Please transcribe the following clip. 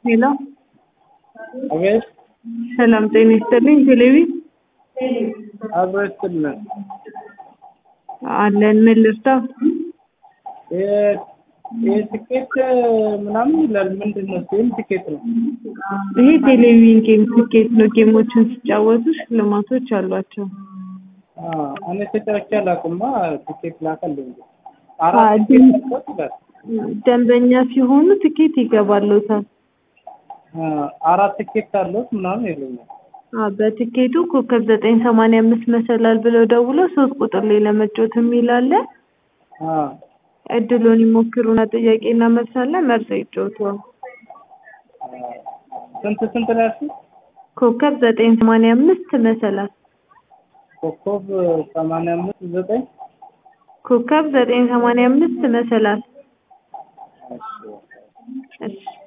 ሄሎ አቤት ሰላም ጤና ይስጥልኝ። ቴሌቪ አብሮ ይስጥልን። አለን ምን ልርዳው? ይህ ትኬት ምናምን ይላል። ምንድን ነው? ይህም ትኬት ነው። ይሄ ቴሌቪዥን ጌም ትኬት ነው። ጌሞችን ሲጫወቱ ሽልማቶች አሏቸው። አዎ፣ እኔ ተጫውቼ አላውቅማ። ትኬት ላከልኝ። አዎ፣ አራት ትኬት አለው ይላል። ደንበኛ ሲሆኑ ትኬት ይገባሉታል። አዎ፣ አራት ትኬት አለዎት ምናምን ይሉኛል። አዎ፣ በትኬቱ ኮከብ ዘጠኝ ሰማንያ አምስት መሰላል ብለው ደውለው ሶስት ቁጥር ላይ ለመጫወት የሚል አለ። አዎ፣ እድሉን ይሞክሩና ጥያቄና መልስ አለ። መርጠው ይጫወቱ። ስንት ስንት ነው ያልሽኝ? ኮከብ ዘጠኝ ሰማንያ አምስት መሰላል ኮከብ ሰማንያ አምስት ዘጠኝ ኮከብ ዘጠኝ ሰማንያ አምስት መሰላል እሺ እሺ